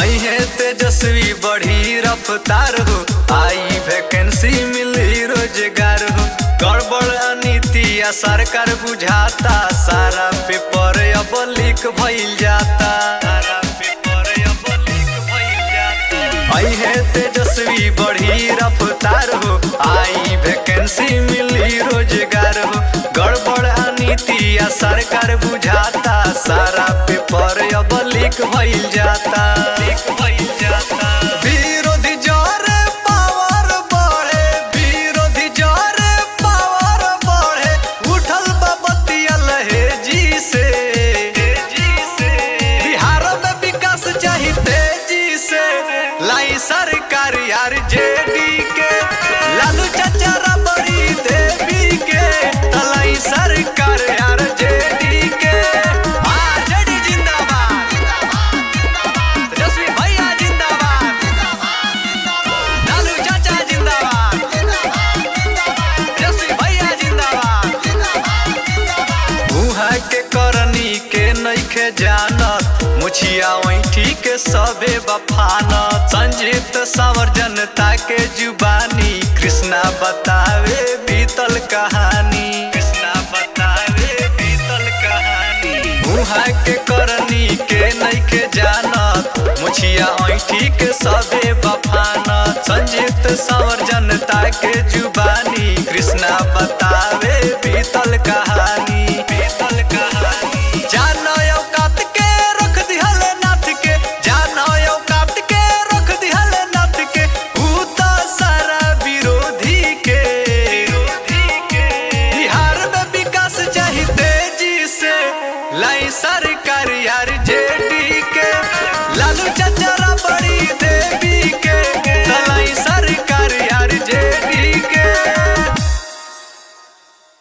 आई है तेजस्वी बढ़ी रफ्तार हो आई वैकेंसी मिली रोजगार हो गड़बड़ अनीति या सरकार बुझाता सारा पेपर अब लीक भइल जाता सारा पेपर अब लीक भइल जाता आई है तेजस्वी बढ़ी रफ्तार हो आई वैकेंसी मिली रोजगार हो गड़बड़ अनीति या सरकार बुझाता सारा पेपर अब लीक भइल जाता लीक भइल जाता विरोधी जोरे पावर बढ़े विरोधी जोरे पावर बढ़े उठल बबतिया लहे जी से बिहार में विकास चाही तेजी से लाई सरकार यार जेडी के लालू चाचा रबड़ी देवी के तलाई सरकार यार जेडी के हाँ, जेडी जिंदाबाद तेजस्वी भैया जिंदाबाद लालू चाचा जिंदाबाद तेजस्वी भैया जिंदाबाद मुहा के करनी के नइखे जानत मुछिया ऐठी के सबे बफानत संजीत सावर जनता के जुबानी कृष्णा बतावे बीतल कहानी कृष्णा बतावे बीतल कहानी मुहा के करनी के नइखे जानत मुछिया ऐठी के सबे बफानत संजीत सावर जनता के जुबानी कृष्णा बतावे बीतल कहानी बीतल कहानी जानो औकात के रख दिहल नाथ के जानो औकात के रख दिहल नाथ के ऊ तो सारा विरोधी के विरोधी के बिहार में विकास चाही तेजी से लाई सरकार यार